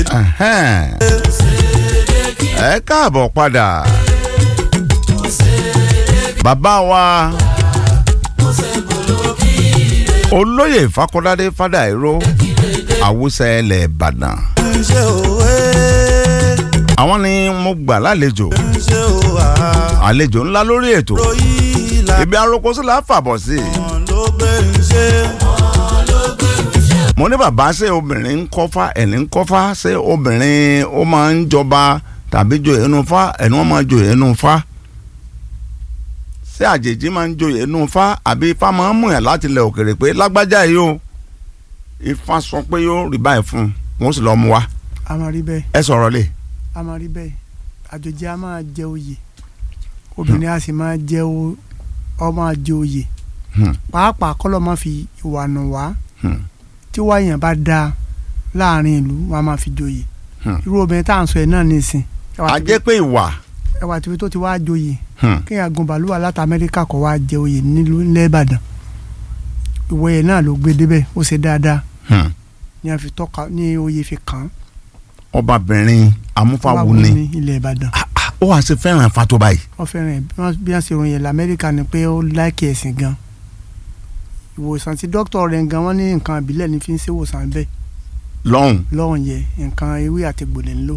Ẹ̀hẹ́n. ẹ káàbọ̀ padà bàbá wa olóyè Fakọ́ládé Fádàìró Awúsá ilẹ̀ Ìbàdàn ṣe òwe àwọn ni mo gbà lálejò ṣe òwà àlejò ńlá lórí ètò ròyìn ìlànà ibi arókòsí là á fàbọ̀ sí i ló gbé ń ṣe. mo ní bàbá ṣé obìnrin ń kọ́fá ẹni ń kọ́fá ṣé obìnrin ó máa ń jọba tàbí joyè inú fá ẹni wọ́n máa joyè inú fá ṣé àjèjì máa ń joyè inú fá àbí ifá máa ń mú yàn láti ilẹ̀ òkèrè pé lágbájá yìí o ifá sọ pé yóò rí báyìí fún un wọ́n sì lọ́ọ́ mú wa a máa rí bẹ́ẹ̀ ẹ sọ̀rọ̀ lè. a máa rí bẹ́ẹ̀ àjòjì a máa jẹ oyè obìnrin a sì máa jẹ o- ọ máa jẹ oyè Hmm. pàápàá kọ́lọ́ máa fi ìwà nù wá Hmm. tí wáyàn bá dáa láàrin ìlú wọn a máa fi joyè Hmm. irú obìnrin tá à ń sọ ẹ̀ náà nìsín a jẹ́ pé ìwà ẹwà tìbí tó ti wá joyè hmm, kéèyàn gun bàálù wà láti amẹ́ríkà kọ́ wá jẹ oyè nílùú ilẹ̀ ìbàdàn ìwọ yẹn náà ló gbé débẹ̀ ó ṣe dáadáa hmm. ní a fi tọ́ka ní oyè fi kàn án ọbabìnrin amúfáwo ni ní ilẹ̀ ìbàdàn Ah, ah, ó wàá ṣe fẹ́ràn ifá tó báyìí. wọ́n fẹ́ràn ẹ̀ bí wọ́n- bí wọ́n ṣe ròyìn ẹ̀ lamẹ́ríkà ni pé ó láìkì ẹ̀sìn gan ìwòsàn tí dókítà rẹ̀ gan wọ́n ní nǹkan ìbílẹ̀ ní fi ń ṣe ìwòsàn bẹ́ẹ̀ lọ́hùn lọ́hùn yẹ nǹkan ewé àti gbòlẹ̀ ńlò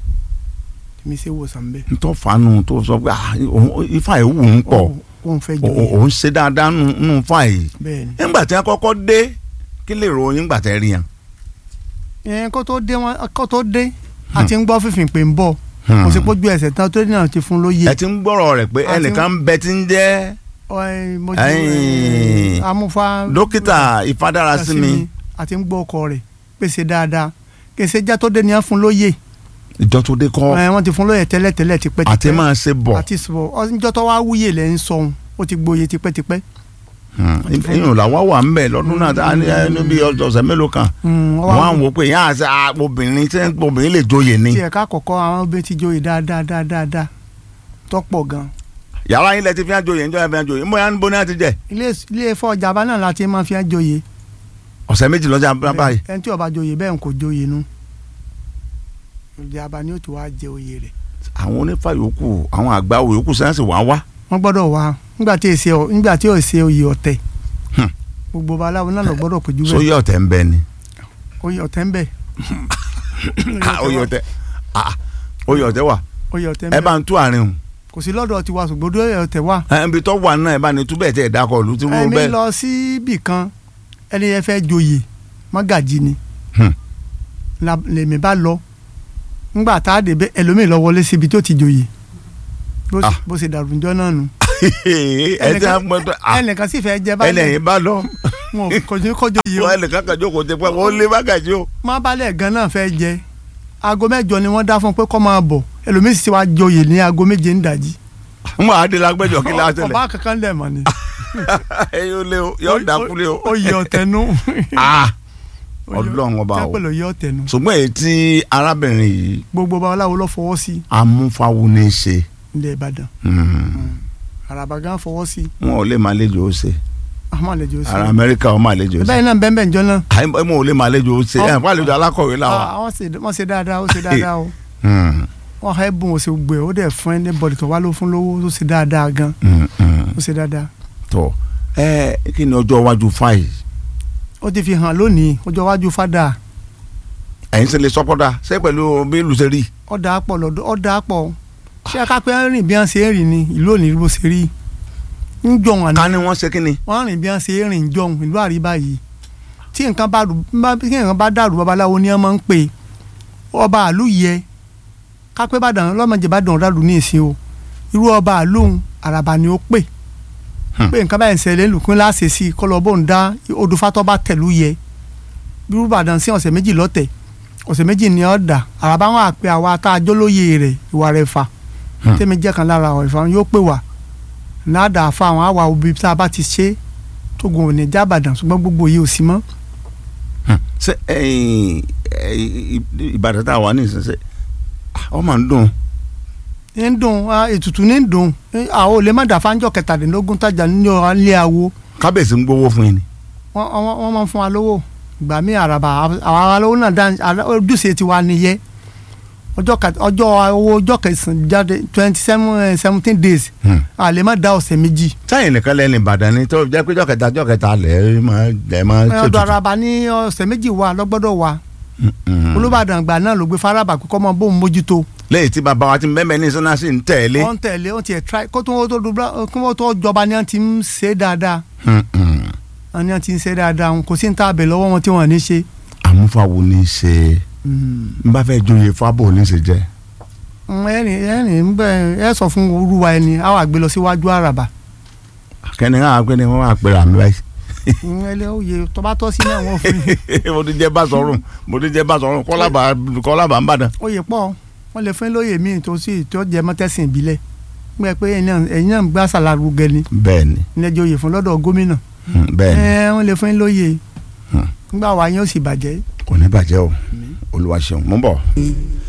mi ṣe ìwòsàn bẹ́ẹ̀. ntọ́ fanu tó sọ pé ah, òun- ifá yìí wù ú pọ̀ Ó- òun fẹ́ O- jọ o- òun ṣe dáadáa nù nù fà yìí bẹ́ẹ̀ ni. nígbà tí wọn kọ́kọ́ dé kí lè ròyìn nígbà tẹ rí yẹn. ìyẹn kó tó dé wọn kó tó dé a ti ń gbọ́ fífìn pé ń bọ̀ Hmm. kò sí pójú ẹsẹ̀ tán tó náà ti fún lóye. ẹ ti ń gbọ́rọ̀ rẹ̀ pé A ti ń- ẹnìkan ń bẹ tí ń jẹ́ Ọ, ẹ, mo ti- Ẹ̀yìn. ẹ, amúfá dókítà ìfadára sí mi a ti ń gbọ́ ọkọ rẹ̀ pèsè dáadáa kèsè já tó dé ni wọ́n fún lóye ìjọ tó dé kọ́ ẹ, wọ́n ti fún lóye tẹ́lẹ̀tẹ́lẹ̀ tipẹ́tipẹ́ àti máa ṣe bọ̀ àti sọ ọjọ́ tó wá wúyè lẹ́ ń sọ̀hún ó ti gboyè tipẹ́tipẹ́. ìyẹn làwa wà ń bẹ̀ lọ́dún náà tá a ní ẹni bí ọ̀sẹ̀ mélòó kan Mm, wọ́n á ọwọ́ wò pé ìyá àti ah, obìnrin tí obìnrin lè joyè ni tí ẹ̀ka àkọ́kọ́ àwọn obìnrin ti joyè dáadáa dáadáa dáadáa tọ́pọ̀ gan. yàrá yín lẹ ti fi hàn joyè níjọ́ yẹn fi hàn joyè mbọ́ yà ń bọ́ ní àti jẹ́ ilé ilé ẹ̀fọ́ ìjàmbá náà láti máa fi hàn joyè. ọ̀sẹ̀ méjì lọ́jà báyìí ẹni tí ó bá joyè bẹ́ẹ̀ ń kò joyè nu. ìjàmbá ni ó ti wá jẹ oyè rẹ̀. àwọn onífà yòókù àwọn àgbà yòókù sẹ́yìn sì wá wá wọ́n gbọ́dọ̀ wá nígbà tí èsì ọ nígbà tí ò ṣe oyè ọ̀tẹ̀. Hmm. gbogbo babaláwo náà lọ gbọ́dọ̀ péjú bẹ́ẹ̀ sóyè ọ̀tẹ̀ ń bẹ ni oyè ọ̀tẹ̀ ń bẹ. Ah, oyè ọ̀tẹ̀ ah, oyè ọ̀tẹ̀ wà oyè ọ̀tẹ̀ ń ẹ bẹ bá ń tú àárín o kò sí lọ́dọ̀ tiwa ṣùgbọ́n oyè ọ̀tẹ̀ wà. ẹ ibi tó wà náà ẹ bá ní túbẹ̀ tẹ̀ dákọ̀ lù tí wọ́n ẹ̀mí bẹ́ẹ̀. lọ sí ibì kan ẹni yẹn fẹ́ joyè mọ́gàjì ni Hmm. La- lèmi bá lọ ńgbà tá a dé bẹ ẹlòmíì lọ wọlé síbi tó ti joyè bó Ah. bó ṣe dàrú njọ́ náà nù. ẹ ti á mọ tó ẹnìkan sì fẹ́ jẹ balẹ̀ ẹlẹ́yìn bá lọ wọn ò kọjú kọjú yìí o wọ́n ẹnìkan kan jókòó tẹ pé wọ́n lé bágàjì o. má balẹ̀ gan náà fẹ́ jẹ aago mẹ́jọ ni wọ́n dá fún pé kó máa bọ̀ ẹlòmíì sì wá joyè ní aago méje ń dàjí. n máa dé lágbẹ́jọ́ kí láti tẹ̀lé ọba kankan lẹ̀ mọ́ ni. ẹ yóò lé o yóò dákúlé o. oyè ọ̀tẹ̀nu. Ah, ọlọ́run ọba o tẹ́pẹ̀lẹ̀ oyè ọ̀tẹ̀nu. ṣùgbọ́n èyí tí arábìnrin yìí gbogbo babaláwo lọ fọwọ́ sí amúfáwo ní í ṣe ilẹ̀ Ìbàdàn Hmm. àràbà gan fọwọ́ sí wọn ò lè máa léjò ó ṣe àmọ́ àlejò sí. ara amẹ́ríkà wọn máa léjò ó ṣe bẹ́ẹ̀ náà bẹ́ẹ̀ bẹ́ẹ̀ njọ́ náà. àyè wọn ò lè máa léjò ó ṣe ẹ̀ fún àlejò alákọ̀wé làwọn. Ah, wọ́n ṣe wọ́n ṣe dáadáa ó ṣe dáadáa o Hmm, wọ́n ha ẹ̀bùn ó ṣe gbé ó dẹ̀ fún ẹni bọ̀dì tó wá ló fún lówó ó ṣe dáadáa gan hmm, hmm. ó ṣe dáadáa. tọ ẹ kí ni ọjọ́ iwájú fáyì ó ti fi hàn lónìí ọjọ́ iwájú fada ẹ̀yin sì lè sọ́kọ́dà ṣé pẹ̀lú bí ìlú ṣe rí. ọ̀dà pọ̀ lọ́dọ̀ ọ̀dà pọ̀ ṣé ká pé ń rìn bí wọ́n ṣe ń rìn ní ìlú òní bó ṣe rí ń jọ wọn ká ní wọ́n ṣe kí ni. wọ́n rìn bí wọ́n ṣe ń rìn jọ ìlú àríbá yìí tí nǹkan bá dùn bá- tí nǹkan bá dàrú babaláwo ni wọ́n máa ń pè ọba àlú yẹ ká pé bàdàn lọ́mọdé bá dàn dàrú ní ìsìn o irú ọba àlú òun àràbà ni ó pè Hmm. pé nǹkan báyìí ń ṣẹlẹ̀ lùkún láṣẹ sí i kọlọ bó ń dá odùfátọ́ bá tẹ̀lú yẹ irú bàdàn sí ọ̀sẹ̀ méjì lọ́tẹ̀ ọ̀sẹ̀ méjì ni ọ̀ dà àràbà wọn àpè àwa tá a jólóye rẹ̀ ìwà rẹ̀ fà Hmm. tẹ́mi jẹ́ kan lára ọ̀ ìfà yóò pè wá náàdà fa àwọn àwa òbí tá a bá ti ṣe tógun ò ní jábàdàn ṣùgbọ́n gbogbo yìí ò sí mọ́ Hmm. ṣé ẹ̀yin, ẹ̀yin, ìbàdàn tá a wà ní ìsinsìnyí ọ máa ń dùn. ń dùn ah, ètùtù ní dùn Eh, àwọn ò lè má dà fáńjọ kẹtàdínlógún tájà ní ilé awo kábíyèsí ń gbowó fún yín ni. wọ́n wọ́n- wọ́n máa ń fún wa lówó ìgbà míì àràbà àwọn alówó náà dá ojúṣe tiwa nìyẹn ọjọ́ ka- ọjọ́ owó ọjọ́ kẹsàn-án jáde twenty seven seventeen days Hmm. a lè má da ọ̀sẹ̀ méjì sẹ́yìn nìkan lẹ́nu ìbàdàn ni tó jẹ́ pé jọ́kẹta jọ́kẹta lẹ̀ máa lẹ̀ máa ọdọ ṣètùtù. araba ní ọ̀sẹ̀ méjì wà lọ́gbọ́dọ̀ wà Mm. olùbàdàn àgbà náà ló gbé faraba kó kọ́ mọ bóun mójútó lẹ́yìn tí bàbá wa ti mẹ́mẹ́ ní sọ́nà sí ń tẹ̀lé. wọ́n ń tẹ̀lé wọ́n ti ẹ̀ try kó tó wọ́n tó dubla kó wọ́n tó jọba ni wọ́n ti ń ṣe dáadáa Mm, mm. wọ́n ní wọ́n ti ń ṣe dáadáa kò sí ní tá a bẹ̀ lọ́wọ́ wọn tí wọ́n ní ṣe. àmúfàwò ní í ṣe n bá fẹ́ joyè fábò ní í ṣe jẹ́. ẹ̀rìn ẹ̀rìn ń bẹ̀ ẹ sọ fún olúwa ẹni a wà gbé lọ síwájú àràbà kẹ́ni ká pé ni wọ́n máa pèrè àmì báyìí. ẹlẹ́ òye tó bá tọ́ sí náà wọ́n fún yín mo ti jẹ́ bá sọ̀rùn mo ti jẹ́ bá sọ̀rùn kọ́lábà kọ́lábà ń bàdàn. òye pọ̀ wọ́n lè fún yín lóye míì tó sì tó jẹ mọ́tẹ́sìn ìbílẹ̀ gbẹ pé ẹ̀yin náà ẹ̀yin náà ń gbá sàlárugẹ ni bẹ́ẹ̀ ni ilé ẹjọ́ òye fún lọ́dọ̀ gómìnà mm, bẹ́ẹ̀ ni ẹ wọ́n lè fún yín lóye Hmm. nígbà wà yín ó sì bàjẹ́ kò ní bàjẹ́ o olúwa ṣeun mo ń bọ̀.